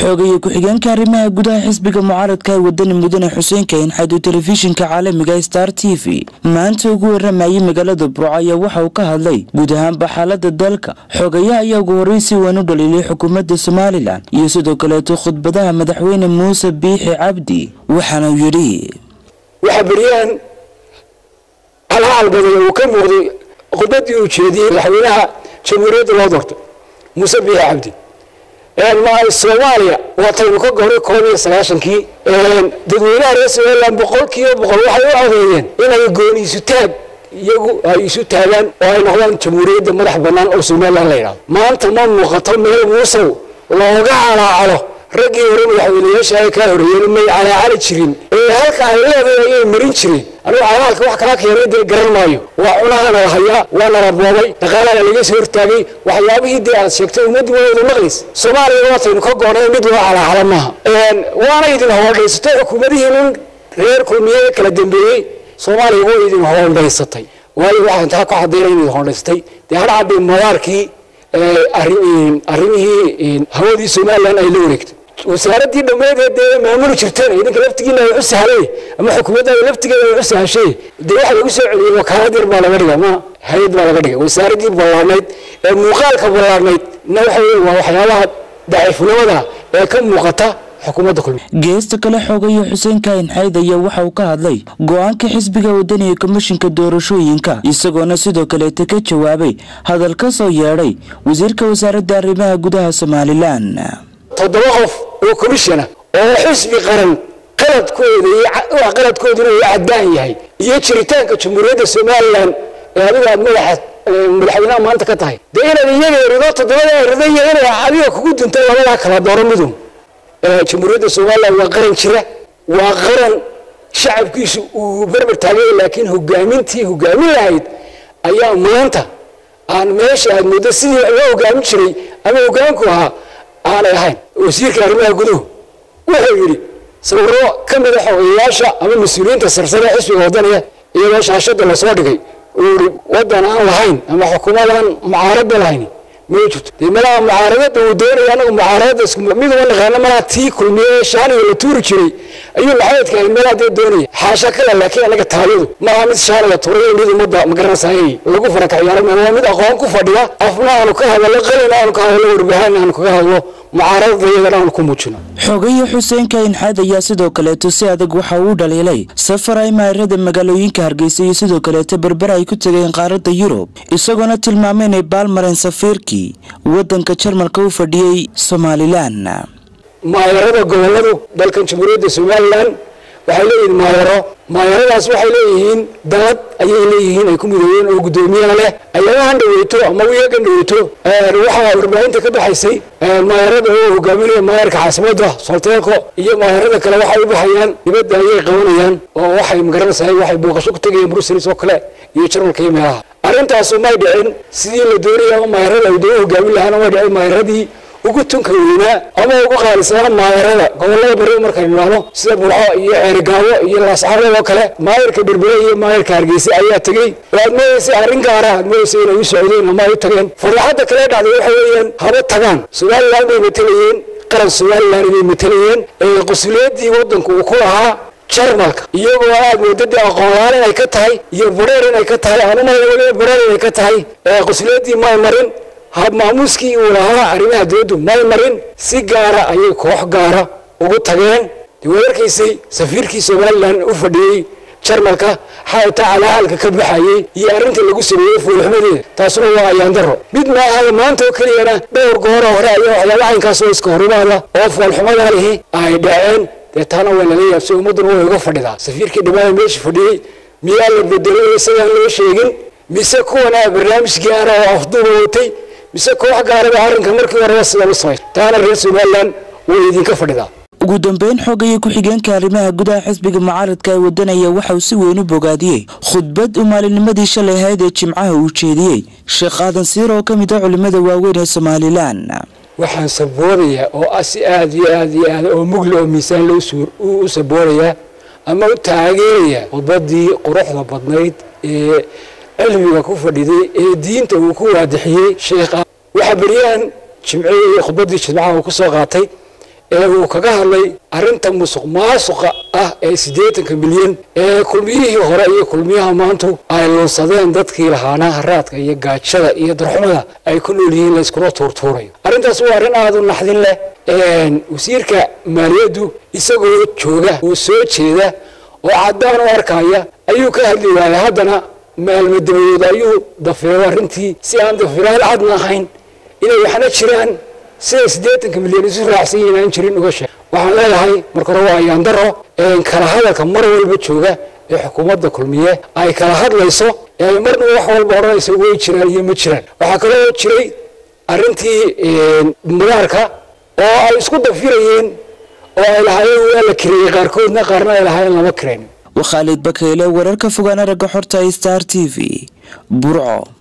xoogaya ku-xigeenka arrimaha gudaha xisbiga mucaaradka ee wadani mudane xuseen kayn xadu telefishinka caalamiga star t v maanta ugu waramayay magaalada burco ayaa waxa uu ka hadlay guud ahaanba xaalada dalka xoogayaha ayaa ugu horey si weyn u dhaliilay xukuumadda somalilan iyo sidoo kaleeto khudbadaha madaxweyne muuse biixi cabdi waxaana uu yidhi waxaa beryahan halhaal badan uu ka muuqday khudbadii uu jeediyey madaxweynaha jamhuuriyadda loo doortay muuse biixi cabdi soomaaliya waataynu ka goray koob iyo sagaashankii dadweynaha reer somalilan boqol kiiba boqol waxay u codeeyeen inay gooni isu taag iyagu ay isu taagaan oo ay noqdaan jamhuuriyadda madax bannaan oo somalilan la yidhahdo maanta ma muuqato meel muusow looga calaacalo raggii hore madaxweynayaasha ay kaa horeeyeen may calaacali jirin ee halka ay leedahay ayay marin jireen anigu calaalka wax kala keenay dee garan maayo waa cunahana la hayaa waa nala boobay dhaqaalana laga soo hortaagay waxyaabihii dee aad sheegtay ummaddu waa wada maqlays soomaaliya waataynu ka goonay mid loo calaacala maaha waana idin hoondhaysatay xukuumadihiinin reer kulmiye kala dambeeyey soomaaliya waa idin hoondhaysatay waayo waxaan taa ku cadayna in idin hoondhaysatay dee hadhacadii madaarkii arrimihii hawadii somalilan ay la wareegtay wasaaradii dhammeedee dee maamuli jirteen idinka laftigiina ay u sahlay ama xukuumaddaada laftigeeda ay u sahashay dee waxa lagu soo celiyey wakaalad yar baa laga dhiga ma hay-ad baa laga dhigay wasaaradii ballaarnayd ee muuqaalka ballaarnayd na waxa wey waa waxyaabaha daciifnimada ee ka muuqata xukuumadda kulmiye geesta kale xoogaya xuseen kaahin xayd ayaa waxa uu ka hadlay go-aanka xisbiga wadaniga komishinka doorashooyinka isagoona sidoo kaleeta ka jawaabay hadal ka soo yeedhay wasiirka wasaaradda arrimaha gudaha somalilan toddoba qof oo komishana oo xisbi qaran qaladkooda qaladkooduna uu caddaan yahay iyo jiritaanka jamhuuriyadda somalilan ee adiga aad madaxa madaxweynaha maanta ka tahay dee inaad iyaga erido toddobada erido iyo inay adiga kugu dunta labadaa kala dooro midun jamhuuriyadda somalilan waa qaran jira waa qaran shacabkiisu uu berber taagay laakiin hogaamintii hogaamin lahayd ayaa maanta aan meesha aad muddo sidii loo hogaamin jiray ama hogaanku ahaa aanay ahayn wasiirka arrimaha guduhu wuxuu yidhi sawiro ka mida xogeyayaasha ama mas-uuliyiinta sarsare ee xisbiga wadaniga iyadoo shaashada lasoo dhigay uu yihi waddan aan lahayn ama xukuumad aan mucaaradba lahayn ma jirto dee malaha mucaaradada uu doonaya anagu mucaaradada isku mid uma naqaano malaha tii kulmiye shaaniga la tuuri jiray ayuu maxamedka ahayd meelaha dee doonaya xaasha kale laakiin anaga taaliyadu maaha mid shaaniga tuuray mid ummadda magaranaysaayay lagu farakaciyaaro waa mid aqoon ku fadhiya afna aanu ka hadallo qalina aanu ka hadallo warbahaan aanu kaga hadlo mucaaradada iyagana aanu ku muujino xoogaya xuseen kayin xaad ayaa sidoo kaleeto si adag waxa uu dhaliilay safar ay maayarada magaalooyinka hargeysa iyo sidoo kaleeto berber ay ku tegeen qaaradda yurub isagoona tilmaamay inay baalmareen safiirkii waddanka jarmalka u fadhiyey somalilan maayarada goboladu dalkan jamhuuriyadda somalilan waxay leeyihiin maayaro maayaradaas waxay leeyihiin dalad ayay leeyihiin ay ku midoobeen oo guddoomiyaha leh ayagahan dhaweyto ama wiyagan dhaweyto waxaa warbaahinta ka baxaysay maayarada oo hogaaminaya maayarka caasimadda solteelko iyo maayarada kale waxay u baxayaan dibadda ayay qabanayaan oo waxay magaranaysahay waxay booqasho ku tegayeen bruselis oo kale iyo jarmalka iyo meelaha arrintaasu may dhicin sidii la doonaya ama maayarada ay doon hogaamin lahaana may dhicin maayaradii ugu tunka weynaa ama ugu qaalisana maayarada gobolada bari markaynu idhaahno sida burco iyo ceerigaabo iyo laascarood oo kale maayarka berbere iyo maayarka hargeysa ayaa tegey oo aad moodaysay arrin gaara aad moodaysay inay u socdeen ama ay u tageen farlaxadda kale dhacday waxa weeyaan haba tagaan somalilan bay matelayeen qaran somalilan bay matelayeen ee qusuliyaddii waddanku uu ku lahaa jarmalka iyagoo aad moodadii aqoonlaan inay ka tahay iyo bareer inay ka tahay aan umaya weliba bareer inay ka tahay qusuliyaddii may marin hab maamuuskii uu lahaa arrimaha dowladdu may marin si gaara ayay koox gaara ugu tageen dee waad arkaysay safiirkii somalilan u fadhiyey jarmalka xataa calaahalka ka baxayey iyo arrinta lagu sameeyey fuulxumadeeda taasuna waa ayaandaro mid maaha maanta oo keliyana dhowr goora hore ayaa waxyaaba caynkaasoo iska horimaada oo foolxumadaa lihi ay dhaceen dee taana waa lala yaabsay ummadduna way uga fadhidaa safiirkii dhammaada meesha fadhiyey miyaa la bedelay isagaan loo sheegin mise kuwanaa barnaamij gaara oo afduuba watay mise koox gaaraba arrinka markii horeba sidan u samay taana reer somalilan way idinka fadhidaa ugu dambeyn xoogaya ku-xigeenka arrimaha gudaha xisbiga mucaaradka ee wadanaya waxa uu si weyn u bogaadiyey khudbad uu maalinimadii shalay ahayd ee jimcaha uu jeediyey sheekh aadan siir oo ka mid ah culimmada waaweyn ee somalilan waxaan saboonayaa oo ah si aada iyo aada iyo aada oo mugla oo miisaan loo suur u saboonayaa ama u taageerayaa khudbadii quruxda badnayd ee cilmiga ku fadhiday ee diinta uu ku waadixiyey sheekha waxaa beryahan jimcihii khudbadii jimcaha uu ku soo qaatay ee uu kaga hadlay arrinta musuq maasuqa ah ee siddeetanka milyan ee kulmiyihii hore iyo kulmiyaha maantu ay luunsadeen dadkii lahaanaa haraadka iyo gaajada iyo darxumada ay ku nool yihiin layskula tuurtuurayo arrintaas waa arrin aada u naxdin leh wasiirka maaliyaddu isagoo jooga oo soo jeeda oo caddaan u arkaya ayuu ka hadli waayay haddana maalmo dabadood ayuu dafeero arrintii si aan dafiraal cadna ahayn inay waxna jiraan sida siddeetanka milyan isu raacsan yihiin aan jirin uga sheeg waxaan leedahay marka hore waa ayaandaro kala hadalka mar walba jooga ee xukuumadda kulmiye ay kala hadlayso ee ay marnaba wax walba odhanayso way jiraan iyo ma jiraan waxaa kaloo jiray arrintii madaarka oo ay isku dafirayeen oo ay lahaayeen waa la kireeyey qaarkoodna qaarna ay lahaayeen lama kireyn waa khaalid bakayle wararka fogaan aragga xorta star t v burco